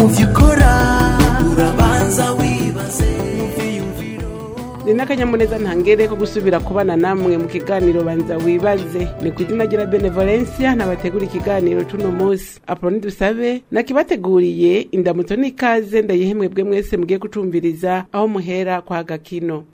mu byo ukora urabanza wibaze mu byiyumviro ni n'akanyamuneza ntangere ko gusubira kubana namwe mu kiganiro banza wibaze ni ku izina rya benevolencia nabategura ikiganiro c'uno munsi apoloni dusabe nakibateguriye indamutso n'ikaze ndayihemwebwe mwese mugiye gucumviriza aho muhera kwa gakino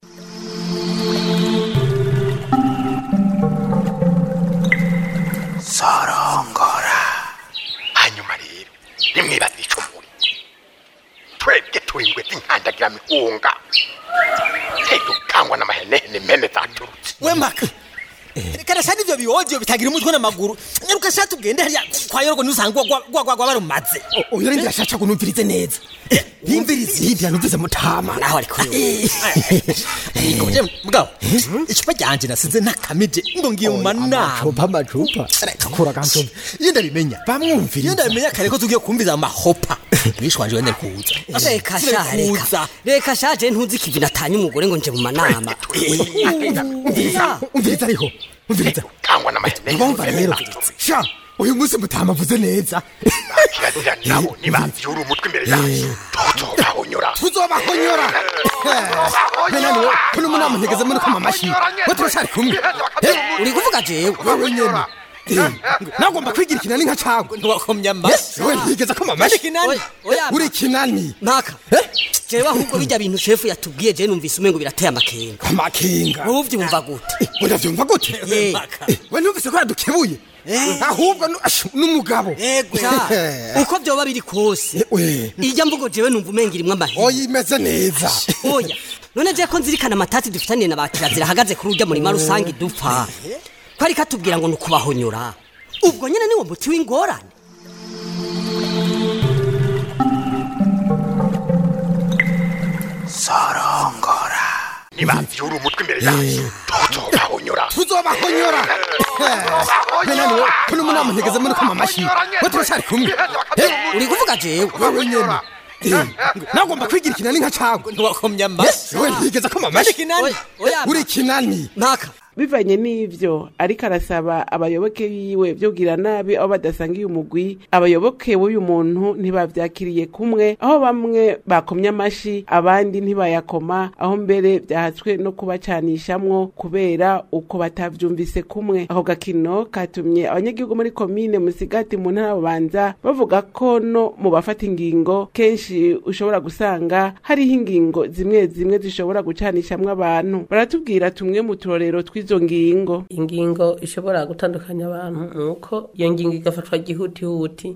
sorongora hanyuma rero nimwibaze ico muri twebwe turi ingwe z'inkandagira mihunga ntidukangwa n'amahenehene mene zaturutse we maka reka shani ivyo biwodio bitagira umutwe n'amaguru nyaruka sha tugende hariya kwa yorgo nusanga gwagwagwa barumaze uyo rindi ashaka kunumvirize neza yimvirize yindi yanumvise mutama naho ariko ngoje mugabo icupa ryanje nasize nakamije ngo ngiye mu manama amacupa amacupa reka kura kancupa iyo ndabimenya iyo bamwumvirize ndabimenya kare ko tugiye kumviza amahopa bishwanje wende kuza reka sha reka reka sha je ntuzi ikivi natanye umugore ngo nje mu manama umviriza umviriza ariho umviriza kangwa n'amahenehene bumva rero sha uyu munsi mutama avuze neza kirazira nabo nibavyura umutwe imbere yacu tuzobahonyora tuzobahonyora benani we kuno munama ntegeze muri koma amashi we turashari kumwe uri kuvuga jewe wewe nyene nagomba kwigira ikinani nka cagwe ntiwakomye amasi we ntigeze koma amashi Oya, oya, uri ikinani mpaka jewe ahubwo bijya bintu shefu yatubwiye je numvise umengo birateye amakenga amakinga wowe uvyumva gute we ndavyumva gute Eh, we numvise ko yadukebuye ahubwo nu- ash, n'umugabo sha, uko vyoba biri kose we irya mvugo jewe numva umenga irimwo amahera oya imeze neza oya none je ko nzirikana amatati dufitaniye na bakirazira ahagaze kuri urya murima rusange dupfa ko ariko atubwira ngo ni ukubahonyora ubwo nyene niwo muti w'ingorane sorongora nibavyura umutwe imbere yacu tuzobahonyora tuzobahonyora benani we kuno munama ntegeze muri koma amashi we turashari kumwe uri kuvuga jewe wewe nyene nagomba kwigira ikinani nka cagwe ntiwakomye amasi we ntigeze koma amashi Oya, oya, uri ikinani mpaka bivanye n'ivyo ariko arasaba abayoboke biwe vyogira nabi aho badasangiye umugwi abayoboke w'uyu muntu ntibavyakiriye kumwe aho bamwe bakomye amashi abandi ntibayakoma aho mbere vyahatswe no kubacanishamwo kubera uko batavyumvise kumwe ako gakino katumye abanyagihugu muri komine musigati mu ntara ya bubanza bavuga ko no mu bafata ingingo kenshi ushobora gusanga hariho ingingo zimwe zimwe zishobora gucanishamwo abantu baratubwira tumwe mu turorero tw'izo ngingo ingingo ishobora gutandukanya abantu nuko iyo ngingo igafatwa gihutihuti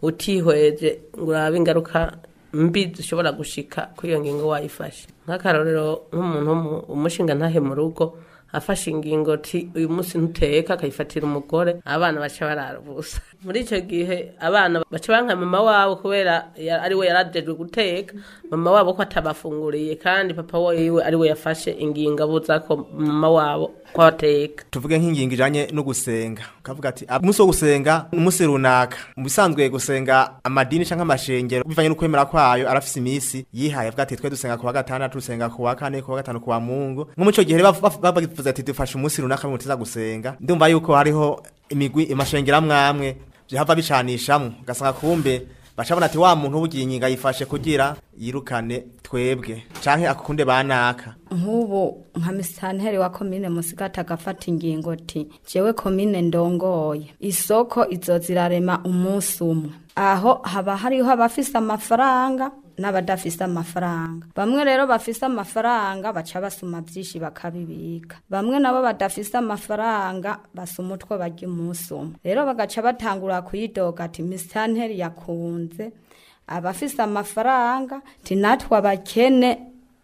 utihweje ngo urabe ingaruka mbi zishobora gushika kuri iyo ngingo wayifashe nk'akarorero nk'umuntu w'umu- umushinga ntahe mu rugo afashe ingingo ti uyu munsi ntuteka akayifatira umugore abana baca barara ubusa muri icyo gihe abana baca banka mama wabo kubera ya- ari we yarajejwe guteka mama wabo ko atabafunguriye kandi papa wiwe ari we yafashe ingingo abuza ko mama wabo ko ateka tuvuge nk'ingingo ijanye no gusenga ukavuga ati "Ah, umunsi wo gusenga ni umunsi runaka mu bisanzwe gusenga amadini canke amashengero bivanye n'ukwemera kwayo arafise imisi yihaye avuga ati twe dusenga ku wa gatandatu dusenga ku wa kane ku wa gatanu ku wa mungu nko mu ico gihe rero bav- bav- bavuze ati dufashe umunsi runaka mutiza gusenga ndumva yuko hariho imigwi amashengero amwe amwe vyahava bicanishamwo ugasanga kumbe bacabona ati wa muntu ubugiye ingingo ayifashe kugira yirukane twebwe canke akukunde banaka nk'ubu nka misitanteri wa komine musigati agafata ingingo ti jewe komine ndongoye isoko izoza irarema umunsi umwe aho haba hariho abafise amafaranga n'abadafise amafaranga bamwe rero bafise amafaranga baca basuma byinshi bakabibika bamwe nabo badafise amafaranga basuma utwo barya umunsi umwe rero bagaca batangura kuyidoga ati misitanteri yakunze abafise amafaranga ti natwe abakene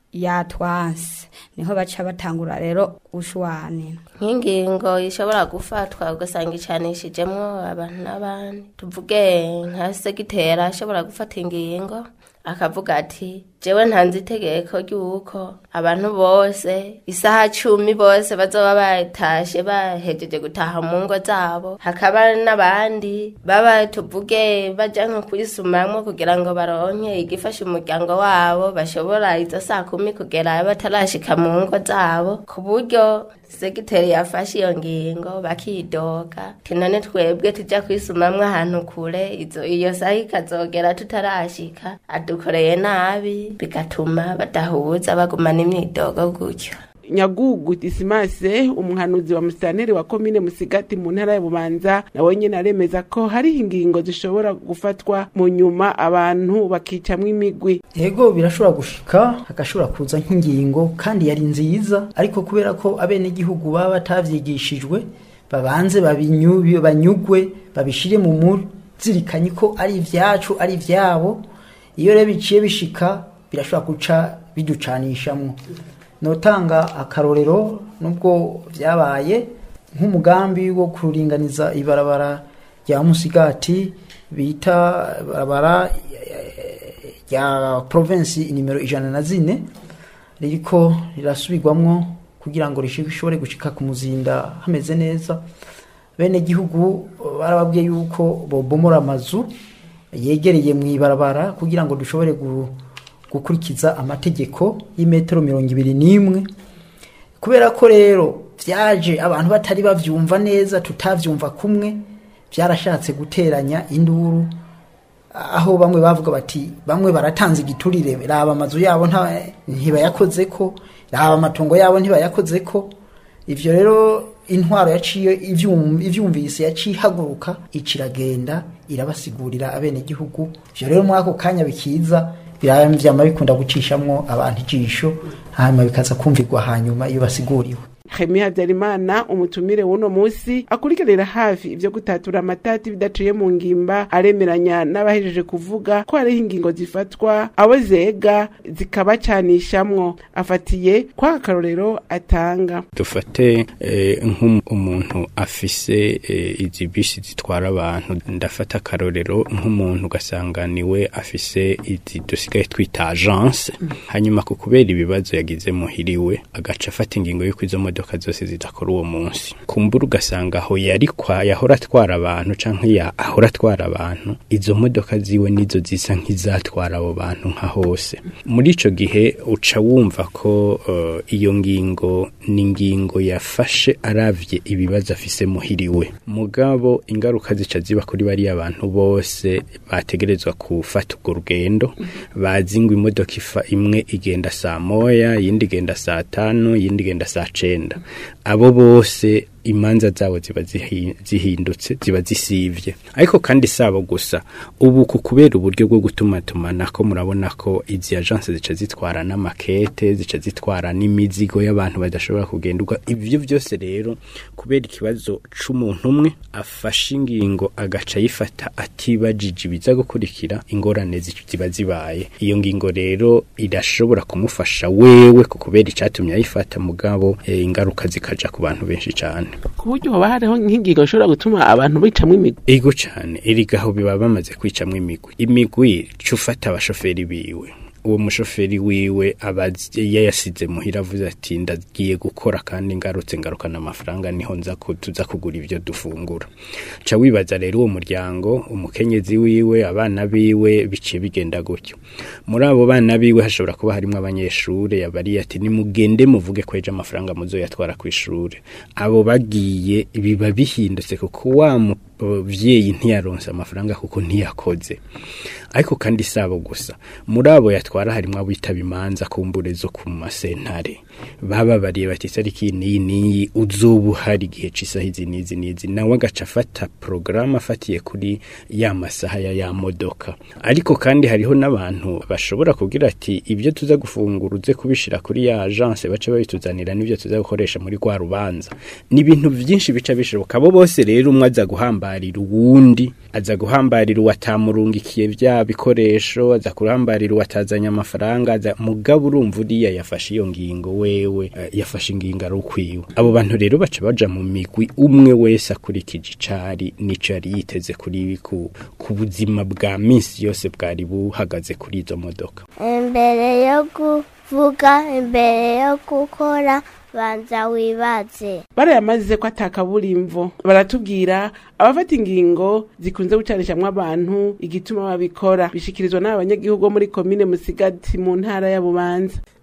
yatwanse niho baca batangura rero gushwanira nk'ingingo ishobora gufatwa ugasanga icanishijemwo abantu n'abandi tuvuge nka segitera ashobora gufata ingingo akavuga ati jewe ntanze itegeko ry'uko abantu bose isaha cumi bose bazoba batashe bahejeje gutaha mu ngo zabo hakaba n'abandi baba tuvuge baja nko kuyisumamwo kugira ngo baronke igifasha umuryango wabo bashobora izo saa kumi kugera batarashika mu ngo zabo ku buryo segiteri yafashe iyo ngingo bakidoga ati none twebwe tujya kwisumamwo ahantu kure izo iyo saha ikazogera tutarashika adukoreye nabi bigatuma badahuza bagumana imyidogo gutyo nyagugu disimase umuhanuzi wa musitanteri wa komine musigati mu ntara ya bubanza nawe nyene aremeza ko hariho ingingo zishobora gufatwa mu nyuma abantu bakicamwo imigwi ego birashobora gushika hagashobora kuza nk'ingingo kandi yari nziza ariko kubera ko abenegihugu baba batavyigishijwe babanze babinyu- banyugwe babishire mu muzirikanye ko ari ivyacu ari ivyabo iyo rero biciye bishika birashobora guca biducanishamwo notanga akarorero nubwo vyabaye nk'umugambi wo kuringaniza ibarabara rya musigati bita barabara rya provinsi nimero ijana na zine ririko rirasubirwamwo kugira ngo rishobore gushika ku muzinda hameze neza bene gihugu barababwiye yuko bobomora amazu yegereye mu ibarabara kugira ngo dushobore gu- gukurikiza amategeko y'imetero mirongo ibiri n'imwe kubera ko rero vyaje abantu batari bavyumva neza tutavyumva kumwe vyarashatse guteranya induru aho bamwe bavuga bati bamwe baratanze igiturire raba amazu yabo nta- ntibayakozeko raba amatongo yabo ntibayakozeko ivyo rero intwaro yaciye ivyum- ivyumvise yaciye ihaguruka iciragenda irabasigurira abenegihugu ivyo rero muri ako kanya bikiza vyama bikunda gucishamwo abantu ijisho hanyuma bikaza kumvirwa hanyuma iyo basiguriwe Remy Habyarimana umutumire w'uno musi akurikiranira hafi ivyo gutatura amatati bidaciye mu ngimba aremeranya n'abahejeje kuvuga ko hariho ingingo zifatwa abo zega zikabacanishamwo afatiye kwa akarorero atanga dufate eh, nk'umuntu afise eh, izi bisi zitwara abantu ndafata akarorero nk'umuntu ugasanga niwe afise izi dusigaye twita agence hanyuma ku kubera ibibazo yagize muhiriwe agaca afata ingingo y'uko izo modoka zose zidakora uwo munsi kumbura ugasanga aho yari kwa yahora atwara abantu canke ya ahora atwara abantu izo modoka ziwe nizo zisa nk'izatwara abo bantu nka hose muri ico gihe uca wumva ko uh, iyo ngingo ni ingingo yafashe aravye ibibazo afise muhiriwe mugabo ingaruka zica ziba kuri bariya bantu bose bategerezwa gufata urwo rugendo bazi ngo imodoka ifa imwe igenda saa moya iyindi igenda saa tanu iyindi igenda saa cenda abo bose imanza zabo ziba zihi- zihindutse ziba zisivye ariko kandi sabo gusa ubu ku kubera uburyo bwo gutumatumana ko murabona ko izi agence zica zitwara n'amakete zica zitwara n'imizigo y'abantu badashobora kugenda ubwo ivyo vyose rero kubera ikibazo c'umuntu umwe afashe ingingo agaca ayifata atibajije ibiza gukurikira ingorane zi- ziba zibaye iyo ngingo rero irashobora kumufasha wewe ku kubera icatumye ayifata mugabo eh, ingaruka zikaja ku bantu benshi cane ku buryo hoba hariho nk'ingingo ishobora gutuma abantu bicamwo imigwi ego cane erigaho biba bamaze kwicamwo imigwi imigwi cufata abashoferi biwe uwo mushoferi wiwe aba yayasize muhira avuze ati ndagiye gukora kandi ngarutse ngarukana amafaranga niho nza ku- tuza kugura ivyo dufungura ca wibaza rero uwo muryango umukenyezi wiwe abana biwe biciye bigenda gutyo muri abo bana biwe hashobora kuba harimwo abanyeshure yabariye ati nimugende muvuge ko ejo amafaranga muzoyatwara kw'ishure abo bagiye biba bihindutse kuko wa muvyeyi ntiyaronse amafaranga kuko ntiyakoze ariko kandi sabo gusa muri abo yatwara harimwo abitaba imanza kumbure zo ku masentare bababariye bati itariki niyi niyi uzoba uhari igihe c'isaha izi n'izi n'izi nawe agaca afata porogaramu afatiye kuri ya masaha ya ya modoka ariko kandi hariho n'abantu bashobora kugira ati ibyo tuza gufungura uze kubishira kuri ya agence bace babituzanira n'ibyo tuza gukoresha muri rwa rubanza ni ibintu byinshi bica bishoboka abo bose rero umwe aza guhambarira uwundi aza guhambarira uwatamurungikiye bya bikoresho aza kuhambarira uwatazanye amafaranga aza mugabo urumva uriya yafashe iyo ngingo wewe eh, yafashe ingingo ari ukwiwe abo bantu rero baca baja mu migwi umwe wese akurikije icari n'ico yari yiteze kuri ku, ku buzima bwa minsi yose bwari buhagaze kuri izo modoka imbere yo kuvuga imbere yo gukora banza wibaze barayamaze ko atakaburimvo baratubwira abafata ingingo zikunze gucanishamwo abantu igituma babikora bishikirizwa n'abanyagihugu bo muri komine musigati mu ntara ya bubanza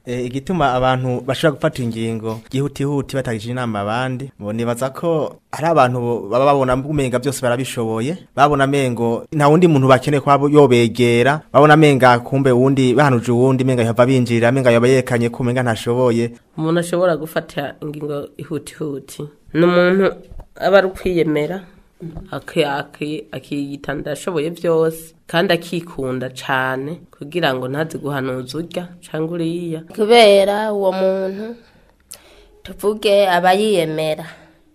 Eh, igituma abantu bashobora gufata ingingo gihutihuti batagije inama abandi bo nibaza ko hari abantu baba babona umenga byose barabishoboye babona mengo nta wundi muntu bakeneye kuba yobegera babona menga kumbe wundi bahanuje uwundi menga yava binjirira menga yaba yekanye ko menga ntashoboye umuntu ashobora gufata ingingo ihutihuti ni umuntu aba ari ukwiyemera aki- aki- akiyita ndashoboye byose kandi akikunda cyane kugira ngo ntazi guhanuza urya cyangwa uriya kubera uwo muntu tuvuge aba yiyemera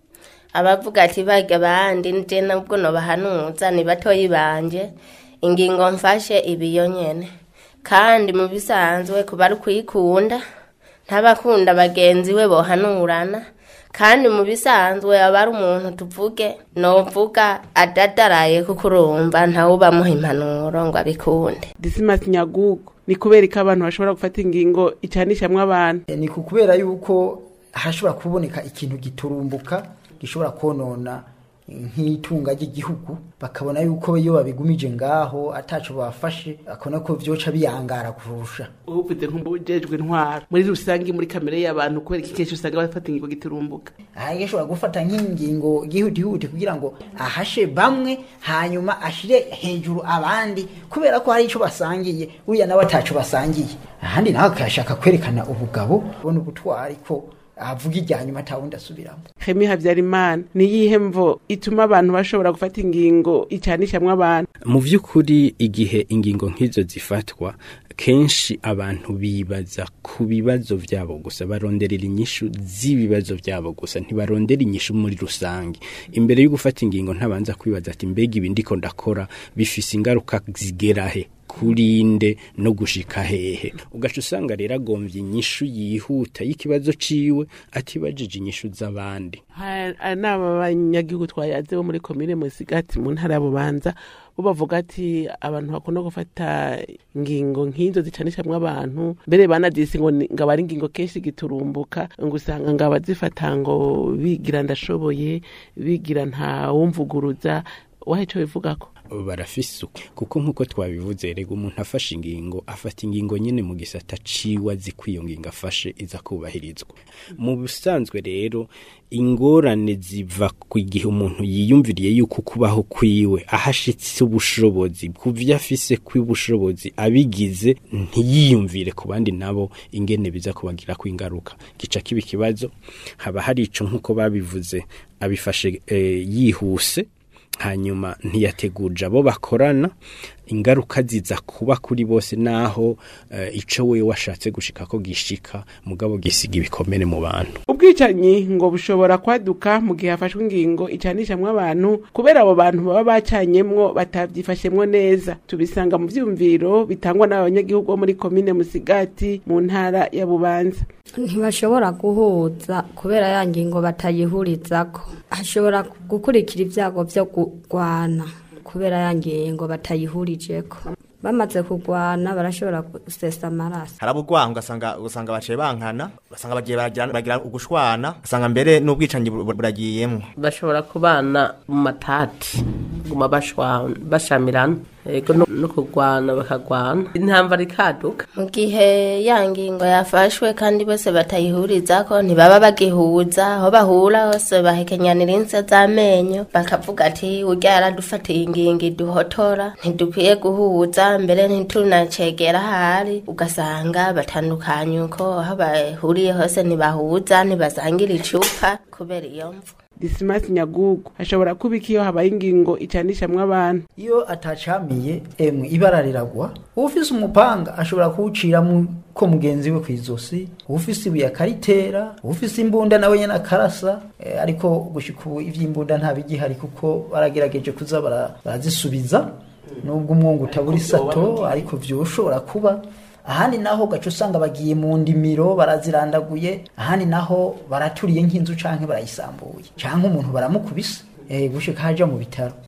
abavuga ati bajya abandi nje nubwo nobahanuza ni batoyi banje ingingo mfashe ibiyo nyene kandi mu bisanzwe kuba ari kwikunda ntabakunda bagenzi we bohanurana kandi mu bisanzwe aba ari umuntu tuvuge novuga adadaraye kuko urumva ntawubamuha impanuro ngo abikunde disimasi nyagugu ni kubera ko abantu bashobora gufata ingingo icanishamwo abantu Eh, ni ku kubera yuko hashobora kuboneka ikintu giturumbuka gishobora konona nk'itunga ry'igihugu bakabona yuko iyo babigumije ngaho ataco bafashe bakabona ko vyoca biyangara kurusha uvuze nk'ubujejwe intwaro muri rusange muri kamere y'abantu kubera iki kenshi usanga bafata ingingo giturumbuka aha ashobora gufata nk'ingingo yihutihuti kugira ngo ahashe bamwe hanyuma ashire hejuru abandi kubera ko hari ico basangiye uriya nawe ataco basangiye ahandi nawe akashaka kwerekana ubugabo ubona ubutwari ko avuga irya nyuma atawundi asubiramo Hemi Habyarimana ni iyihe mvo ituma abantu bashobora gufata ingingo icanishamwo abantu mu by'ukuri igihe ingingo nk'izo zifatwa kenshi abantu bibaza ku bibazo byabo gusa baronderera inyishu z'ibibazo byabo gusa ntibarondera inyishu muri rusange imbere yo gufata ingingo ntabanza kwibaza ati mbega ibi ndiko ndakora bifise ingaruka zigerahe kurinde no gushika hehe ugaca usanga rero agombye inyishu yihuta y'ikibazo ciwe atibajije inyishu z'abandi Ha- n'aba banyagihugu twayaze bo muri komine musigati mu ntara ya bubanza bo bavuga ati abantu bakunda gufata ingingo nk'izo zicanishamwo abantu mbere banadisi ngo ni- ngo aba ari ingingo kenshi giturumbuka ngo usanga ngo abazifata ngo bigira ndashoboye bigira nta wumvuguruza wahe ico bivugako barafise uko kuko nk'uko twabivuze rega umuntu afashe ingingo afata ingingo nyine mu gisata ciwe azi ko iyo ngingo afashe iza kubahirizwa mu busanzwe rero ingorane ziva ku gihe umuntu yiyumviriye yuko kubaho kwiwe ahashitse ubushobozi ku vyo afise kw'ubushobozi abigize ntiyiyumvire ku bandi nabo ingene biza kubagira ko ingaruka gica kiba ikibazo haba hari ico nk'uko babivuze abifashe eh, yihuse hanyuma ntiyateguje abo bakorana ingaruka ziza kuba kuri bose naho uh, ico we washatse gushika ko gishika mugabo gisiga ibikomere mu bantu ubwicanyi ngo bushobora kwaduka mu gihe hafashwe ingingo icanishamwo abantu kubera abo bantu baba bacanyemwo batavyifashemwo neza tubisanga mu vyumviro bitangwa n'abanyagihugu bo muri komine musigati mu ntara ya bubanza ntibashobora guhuza kubera ya ngingo batayihurizako hashobora gukurikira ibyago byo kurwana kubera ya ngingo batayihurijeko bamaze kurwana barashobora gusesa amaraso harabugwa ugasanga ugasanga baciye bankana ugasanga bagiye baragira bagira ugushwana ugasanga mbere n'ubwicanyi bu- bu- buragiyemwo bashobora kubana mu matati guma bashwa- bashamirana ego no no kurwana bakagwana intambara ikaduka mu gihe ya ngingo yafashwe kandi bose batayihurizako ntibaba bagihuza aho bahura hose bahekenyanira insa z'amenyo bakavuga ati urya yaradufatiye ingingo iduhotora ntidukwiye guhuza mbere ntitunacegera ahari ugasanga batandukanye uko aho bahuriye hose ntibahuza ntibasangira icupa kubera iyo mvu disimasi nyagugu hashobora kuba iki iyo habaye ingingo icanishamwo abantu iyo atacamiye emwe ibara riragwa ufise umupanga ashobora kuwuciramo ko mugenzi we kw'izosi ufise ibuye akaritera ufise imbunda nawe nyene akarasa eh, ariko gushika ubu ivy'imbunda nta bigihari kuko baragerageje kuza bara- barazisubiza nubwo umwungu utabura isato ariko vyoshobora kuba ahandi naho gaca usanga bagiye mu ndimiro barazirandaguye ahandi naho baraturiye nk'inzu canke barayisambuye canke umuntu baramukubise eh, gushika haja mu bitaro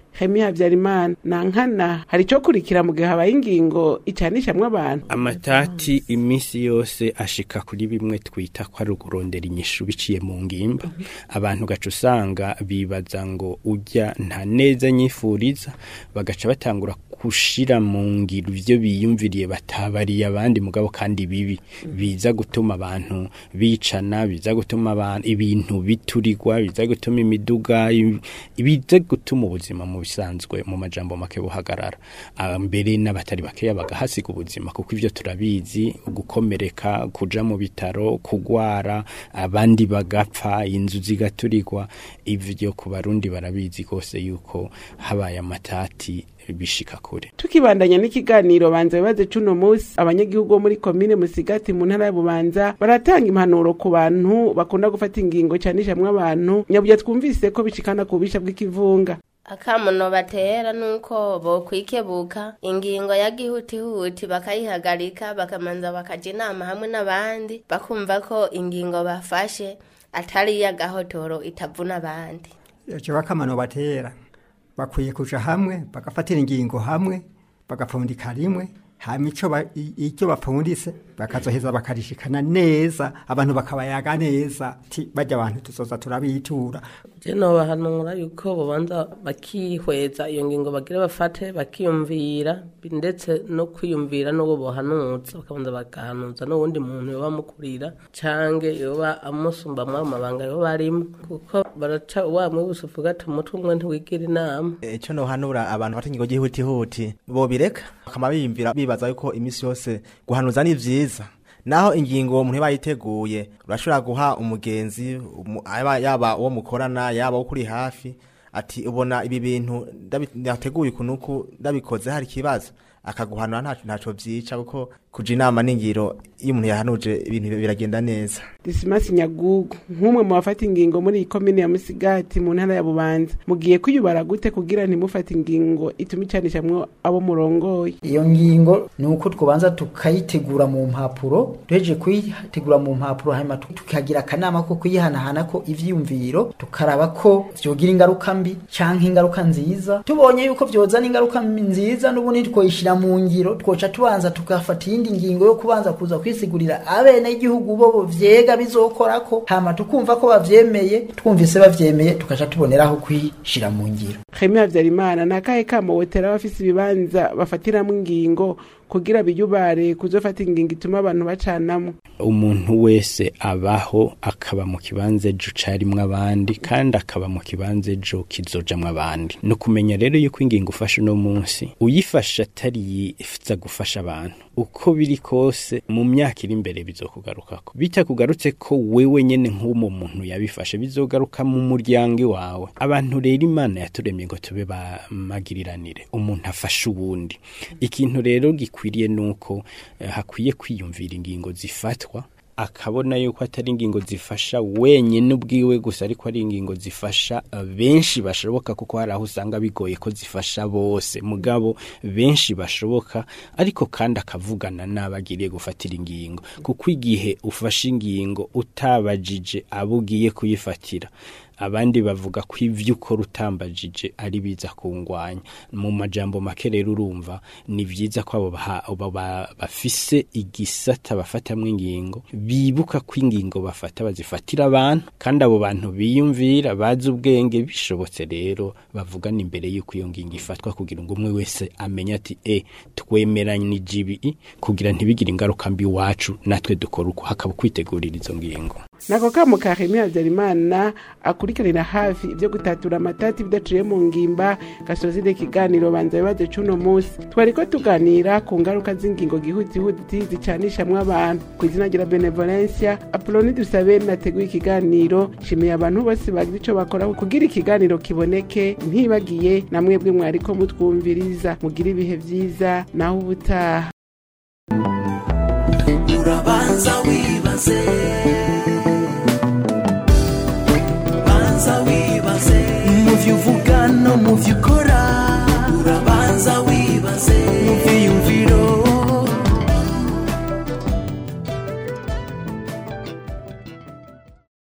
hemi habyarimana na nkana hari icyo kurikira mu gihe habaye ingingo icanishamwo abantu amatati iminsi yose ashika kuri bimwe twita ko ari ukurondera inyishu biciye mu ngimba abantu gaca usanga bibaza ngo ujya nta neza nyifuriza bagaca batangura gushira mu ngiro ivyo biyumviriye batabariye abandi mugabo kandi bibi biza gutuma abantu bicana biza gutuma abantu ibintu biturirwa biza gutuma imiduga ibi- biza gutuma ubuzima mu bisanzwe mu majambo make buhagarara Ah, mbere n'abatari bakeya bagahasiga ubuzima kuko ivyo turabizi gukomereka kuja mu bitaro kugwara abandi bagapfa inzu zigaturirwa ivyo ku barundi barabizi rwose yuko habaye amatati bishika kure tukibandanya n'ikiganiro banza bibaze cuno musi abanyagihugu bo muri komine musigati mu ntara ya bubanza baratanga impanuro ku bantu bakunda gufata ingingo canishamwo abantu nyaburya twumvise ko bishikana ku bubisha bw'ikivunga akamuno batera nuko bokwikebuka ingingo ya gihutihuti bakayihagarika bakamanza bakaja inama hamwe n'abandi bakumva ko ingingo bafashe atari iy'agahotoro itavuna abandi icyo bakamano batera bakwiye kuja hamwe bagafatira ingingo hamwe bagapfundika rimwe hama ico ba- i- icyo bapfundise bakazoheza bakarishikana neza abantu bakabayaga neza ti bajya abantu tuzoza turabitura je nobahanura yuko bobanza bakihweza iyo ngingo bagira bafate bakiyumvira bi- ndetse no kwiyumvira n'uwo bohanuza bakabanza bagahanuza n'uwundi muntu yoba amukurira cange yoba amusumbamwo amabanga yoba arimo kuko baraca wamwe busufu gata umutwe umwe ntiwigira inama icyo nohanura abantu bafata ingingo y'ihutihuti bobireka bakama biyumvira bibaza yuko iminsi yose guhanuza ni vyiza naho ingingo umuntu yaba yiteguye urashobora guha umugenzi umu- aba- yaba uwo mukorana yaba uwo kuri hafi ati ubona ibi bintu ndabi- nateguye ukuntu uku ndabikoze hari ikibazo akaguhanura ntaco ntaco vyica kuko kuja inama n'ingiro iyo umuntu yahanuje ibintu biragenda neza disimasi nyagugu nk'umwe mu bafata ingingo muri iyi komine ya musigati mu ntara ya bubanza mugiye kwiyubara gute kugira ntimufate ingingo ituma icanishamwo abo murongoye iyo ngingo ni uko twabanza tukayitegura mu mpapuro duhejeje kuyitegura mu mpapuro hanyuma tu- tukagira akanama ko kuyihanahana ko ivyiyumviro tukaraba ko vyogira ingaruka mbi canke ingaruka nziza tubonye yuko vyozana ingaruka mbi nziza n'ubundi twoyishira mu ngiro twoca tubanza tugafata iyindi ngingo yo kubanza kuza kwisigurira abene igihugu bo vyega bizokorako hama tukumva ko bavyemeye twumvise bavyemeye tukaca tuboneraho kuyishira mu ngiro Khemi Havyarimana ni akahe kamo wotera abafise ibibanza bafatiramwo ingingo kugira biyubare kuzofata ingingo ituma abantu bacanamwo umuntu wese abaho akaba mu kibanza ejo carimwo abandi kandi akaba mu kibanza ejo kizojamwo abandi ni ukumenya rero yuko ingingo ufashe uno munsi uyifashe atari yifuza gufasha abantu uko biri kose mu myaka iri imbere bizokugarukako bitakugarutse ko wewe nyene nk'uwo muntu yabifashe bizogaruka mu muryango iwawe abantu rero imana yaturemye ngo tube bamagiriranire umuntu afashe uwundi ikintu rero gikwiriye nuko eh, hakwiye kwiyumvira ingingo zifatwa akabona yuko atari ingingo zifasha wenyine ubwiwe gusa ariko ari ingingo zifasha eh, benshi bashoboka kuko hari aho usanga bigoye ko zifasha bose mugabo benshi bashoboka ariko kandi akavugana n'abagiriye gufatira ingingo kuko igihe ufashe ingingo utabajije abo ugiye kuyifatira abandi bavuga ko ivyo ukora utambajije ari biza kungwanya mu majambo make rero urumva ni vyiza ko abo baha- abo ba- bafise igisata bafatamwo ingingo bibuka ko ingingo bafata bazifatira abantu kandi abo bantu biyumvira bazi ubwenge bishobotse rero bavugana imbere y'uko iyo ngingo ifatwa kugira ngo umwe wese amenye ati e twemeranije ibi kugira ntibigire ingaruka mbi iwacu natwe dukora uko hakaba kwitegurira izo ngingo nako kamo ka Khemi Havyarimana akurikiranira hafi ivyo gutatura amatati bidaciye mu ngimba gasozire ikiganiro banza bibaze cuno musi twariko tuganira ku ngaruka z'ingingo gihutihuti zicanishamwo abantu ku izina rya benevolencia apoloni dusabe nateguye ikiganiro nshimiye abantu bose bagira ico bakora kugira ikiganiro kiboneke ntibagiye na mwebwe mwariko mutwumviriza mugira ibihe vyiza naho ubutaha urabanza